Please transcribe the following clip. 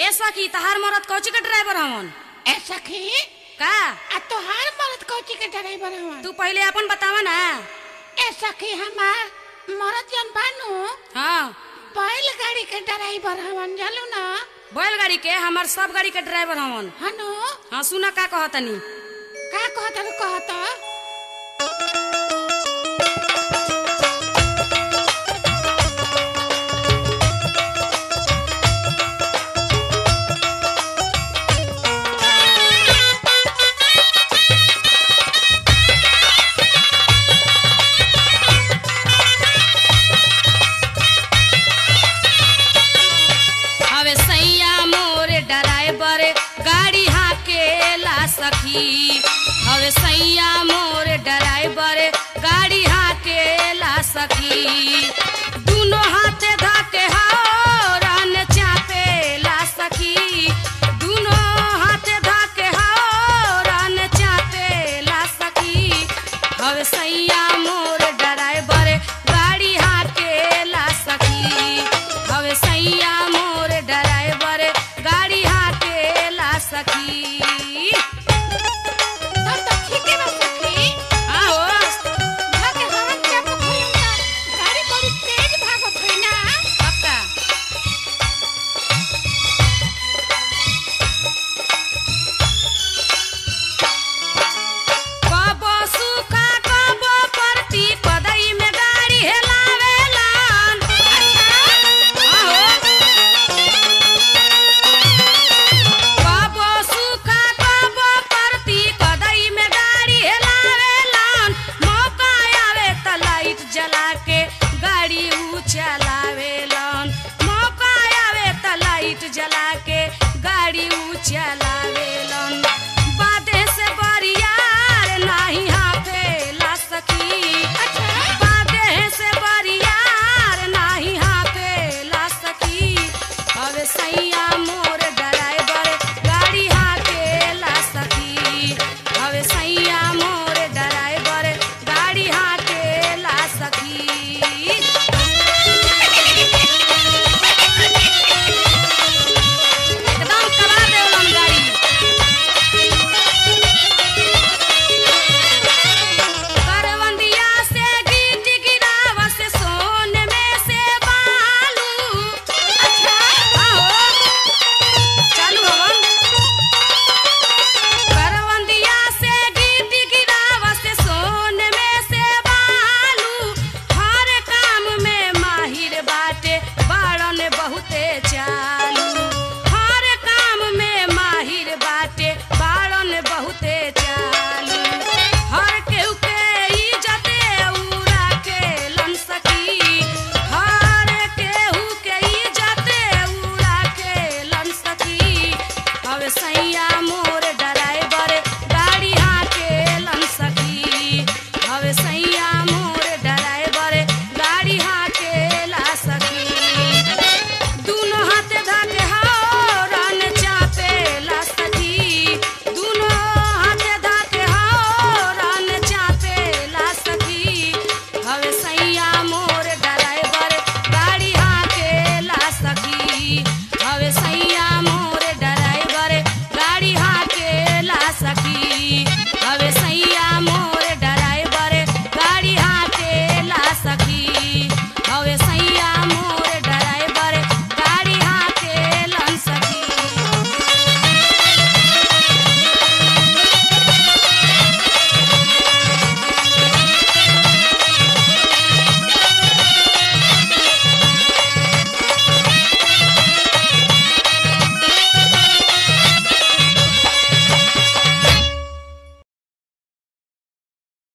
ए सखी तहार मरद कौची के ड्राइवर हवन ए सखी का आ तोहार मरद कौची के ड्राइवर हवन तू पहले अपन बतावा ना ए सखी हमार मरद जन बानू हाँ बैल गाड़ी के ड्राइवर हवन जानू ना बैलगाड़ी के हमार सब गाड़ी के ड्राइवर हवन हनु हाँ सुना का कहतनी का कहत रू कहत हवे सैया मोरे ड्राइवर गाड़ी हाकेला सखी हवे सैया मोरे ड्राइवर गाड़ी हाकेला सखी